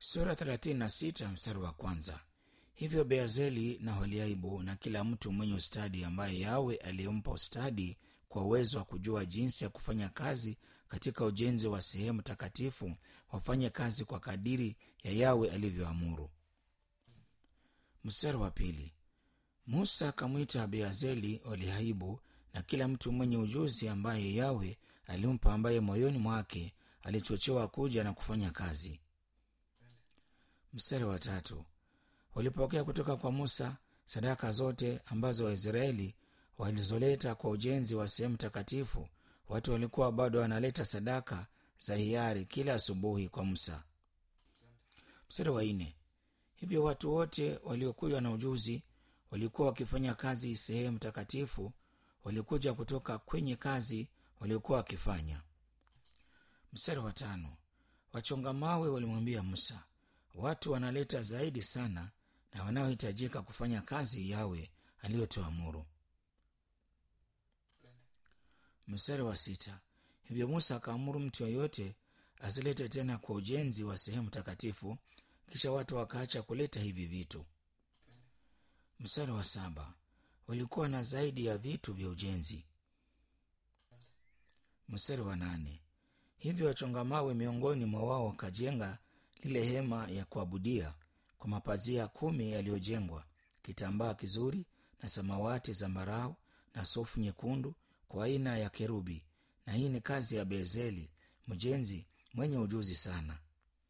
sura 36 mstari wa kwanza hivyo beazeli na holiaibu na kila mtu mwenye ustadi ambaye yawe aliyempa ustadi kwa uwezo wa kujua jinsi ya kufanya kazi katika ujenzi wa sehemu takatifu wafanye kazi kwa kadiri ya yawe alivyoamuru mstari wa pili musa akamwita beazeli holiaibu na kila mtu mwenye ujuzi ambaye yawe alimpa ambaye moyoni mwake alichochewa kuja na kufanya kazi mstari wa tatu walipokea kutoka kwa musa sadaka zote ambazo waisraeli walizoleta kwa ujenzi wa sehemu takatifu watu walikuwa bado wanaleta sadaka za hiari kila asubuhi kwa musa mstari wa nne hivyo watu wote waliokuja na ujuzi walikuwa wakifanya kazi sehemu takatifu walikuja kutoka kwenye kazi waliokuwa wakifanya mstari wa tano wachonga mawe walimwambia musa watu wanaleta zaidi sana na wanaohitajika kufanya kazi yawe aliyotoamuru mstari wa sita hivyo musa akaamuru mtu yeyote asilete tena kwa ujenzi wa sehemu takatifu kisha watu wakaacha kuleta hivi vitu mstari wa saba walikuwa na zaidi ya vitu vya ujenzi mstari wa nane hivyo wachonga mawe miongoni mwa wao wakajenga lile hema ya kuabudia kwa mapazia kumi yaliyojengwa kitambaa kizuri na samawati zambarau na sofu nyekundu kwa aina ya kerubi na hii ni kazi ya bezeli mjenzi mwenye ujuzi sana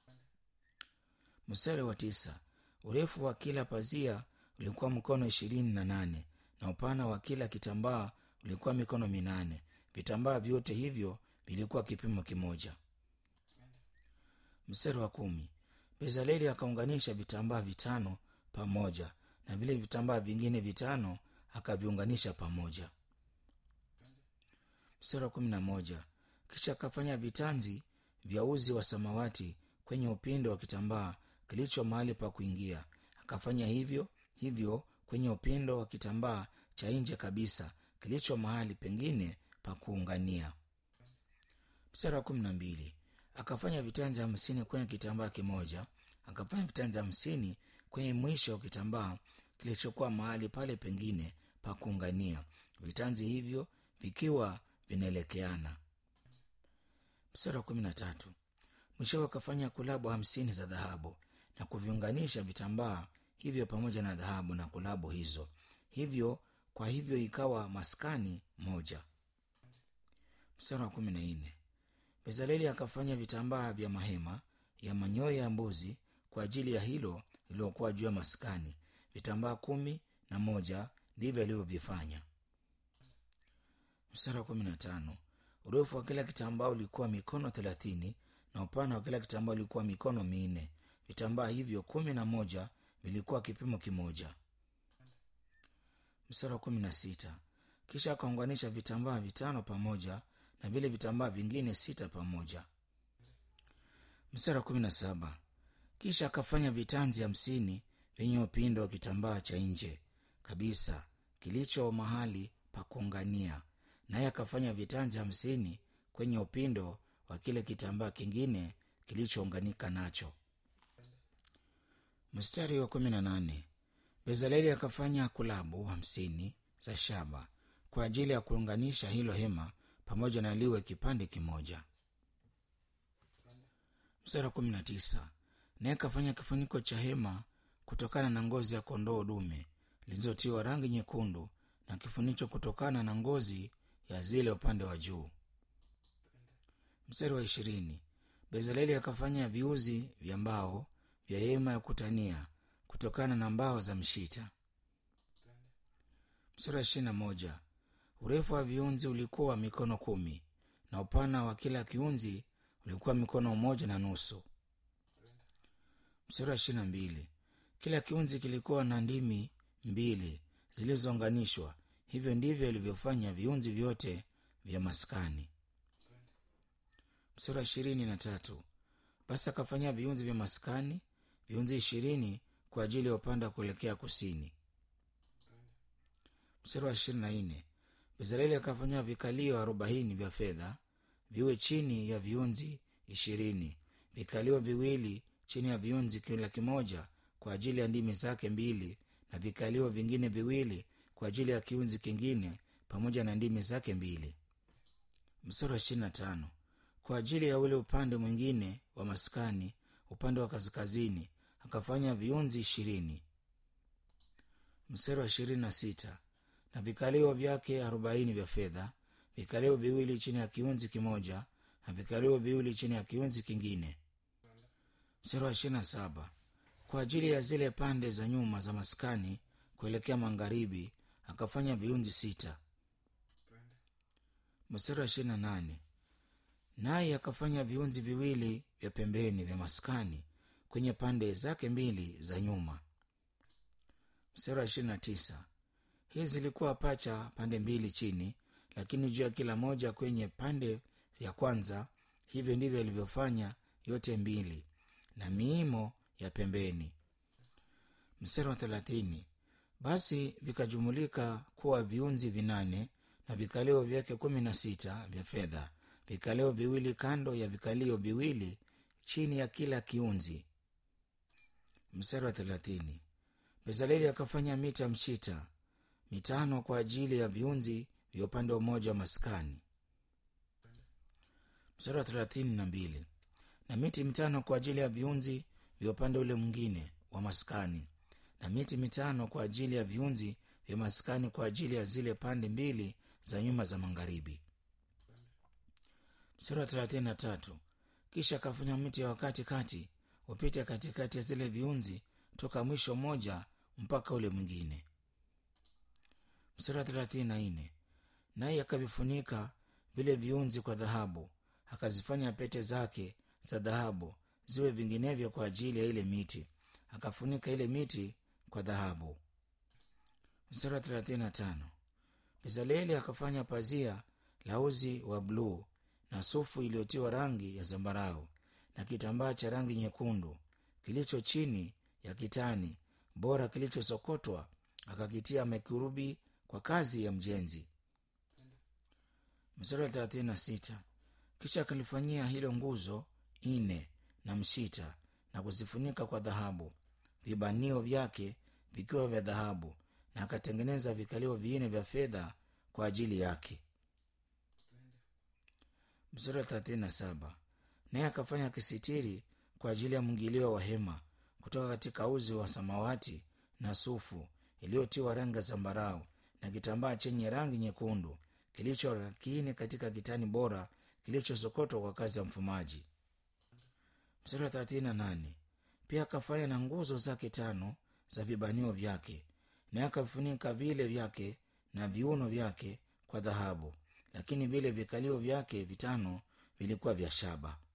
mstari wa tisa urefu wa kila pazia ulikuwa mkono ishirini na nane na upana wa kila kitambaa ulikuwa mikono minane vitambaa vyote hivyo vilikuwa kipimo kimoja mstari wa kumi bezaleli akaunganisha vitambaa vitano pamoja na vile vitambaa vingine vitano akaviunganisha pamoja mstari wa kumi na moja kisha akafanya vitanzi vya uzi wa samawati kwenye upinde wa kitambaa kilicho mahali pa kuingia akafanya hivyo hivyo kwenye upindo wa kitambaa cha nje kabisa kilicho mahali pengine pa kuungania mstari wa kumi na mbili akafanya vitanzi hamsini kwenye kitambaa kimoja akafanya vitanzi hamsini kwenye mwisho wa kitambaa kilichokuwa mahali pale pengine pa kuungania vitanzi hivyo vikiwa vinaelekeana mstari wa kumi na tatu mwishowe akafanya kulabu hamsini za dhahabu na kuviunganisha vitambaa hivyo pamoja na dhahabu na kulabu hizo hivyo kwa hivyo ikawa maskani moja mstari wa kumi na nne bezaleli akafanya vitambaa vya mahema ya manyoya ya mbuzi kwa ajili ya hilo lililokuwa juu ya maskani vitambaa kumi na moja ndivyo alivyovifanya mstari wa kumi na tano urefu wa kila kitambaa ulikuwa mikono thelathini na upana wa kila kitambaa ulikuwa mikono minne vitambaa hivyo kumi na moja vilikuwa kipimo kimoja mstari wa kumi na sita kisha akaunganisha vitambaa vitano pamoja na vile vitambaa vingine sita pamoja mstari wa kumi na saba kisha akafanya vitanzi hamsini vyenye upindo wa kitambaa cha nje kabisa kilicho mahali pa kuungania naye akafanya vitanzi hamsini kwenye upindo wa kile kitambaa kingine kilichounganika nacho mstari wa kumi na nane bezaleli akafanya kulabu hamsini za shaba kwa ajili ya kuunganisha hilo hema pamoja na liwe kipande kimoja mstari wa kumi na tisa naye akafanya kifuniko cha hema kutokana na ngozi ya kondoo dume zilizotiwa rangi nyekundu na kifuniko kutokana na ngozi ya zile upande wa juu mstari wa ishirini bezaleli akafanya viuzi vya mbao vya hema ya kutania kutokana na mbao za mshita mstari wa ishirina moja urefu wa viunzi ulikuwa mikono kumi na upana wa kila kiunzi ulikuwa mikono moja na nusu mstari wa ishirina mbili kila kiunzi kilikuwa na ndimi mbili zilizounganishwa hivyo ndivyo ilivyofanya viunzi vyote vya maskani mstari wa ishirini na tatu basi akafanyia viunzi vya maskani viunzi ishirini kwa ajili ya upande wa kuelekea kusini mstari wa ishirini na nne bezaleli akafanyia vikalio arobaini vya fedha viwe chini ya viunzi ishirini vikalio viwili chini ya viunzi kila kimoja kwa ajili ya ndimi zake mbili na vikalio vingine viwili kwa ajili ya kiunzi kingine pamoja na ndimi zake mbili mstari wa ishirina tano kwa ajili ya ule upande mwingine wa maskani upande wa kaskazini akafanya viunzi ishirini mstari wa ishirini na sita na vikalio vyake arobaini vya fedha vikalio viwili chini ya kiunzi kimoja na vikalio viwili chini ya kiunzi kingine mstari wa ishirina saba kwa ajili ya zile pande za nyuma za maskani kuelekea magharibi akafanya viunzi sita mstari wa ishirina nane naye akafanya viunzi viwili vya pembeni vya maskani kwenye pande zake mbili za nyuma mstari wa ishirina na tisa hizi zilikuwa pacha pande mbili chini lakini juu ya kila moja kwenye pande ya kwanza hivyo ndivyo alivyofanya yote mbili na miimo ya pembeni mstari wa thelathini basi vikajumulika kuwa viunzi vinane na vikalio vyake kumi na sita vya fedha vikalio viwili kando ya vikalio viwili chini ya kila kiunzi mstari wa thelathini bezaleli akafanya mita mshita mitano kwa ajili ya viunzi vya upande mmoja wa maskani mstari wa thelathini na mbili na miti mitano kwa ajili ya viunzi vya upande ule mwingine wa maskani na miti mitano kwa ajili ya viunzi vya maskani kwa ajili ya zile pande mbili za nyuma za magharibi mstari wa thelathini na tatu kisha akafanya miti ya wakati kati upite katikati ya zile viunzi toka mwisho mmoja mpaka ule mwingine mstari wa thelathini na nne naye akavifunika vile viunzi kwa dhahabu akazifanya pete zake za dhahabu ziwe vinginevyo kwa ajili ya ile miti akafunika ile miti kwa dhahabu mstari wa thelathini na tano bezaleli akafanya pazia la uzi wa bluu na sufu iliyotiwa rangi ya zambarau na kitambaa cha rangi nyekundu kilicho chini ya kitani bora kilichosokotwa akakitia mekurubi kwa kazi ya mjenzi mstari wa thelathini na sita kisha akalifanyia hilo nguzo nne na mshita na kuzifunika kwa dhahabu vibanio vyake vikiwa vya dhahabu na akatengeneza vikalio vinne vya fedha kwa ajili yake mstari wa thelathini na saba naye akafanya kisitiri kwa ajili ya mwingilio wa hema kutoka katika uzi wa samawati na sufu iliyotiwa rangi ya zambarau na kitambaa chenye rangi nyekundu kilicho lakini katika kitani bora kilichosokotwa kwa kazi ya mfumaji mstari wa thelathini na nane pia akafanya na nguzo zake tano za vibanio vyake naye akavifunika vile vyake na viuno vyake kwa dhahabu lakini vile vikalio vyake vitano vilikuwa vya shaba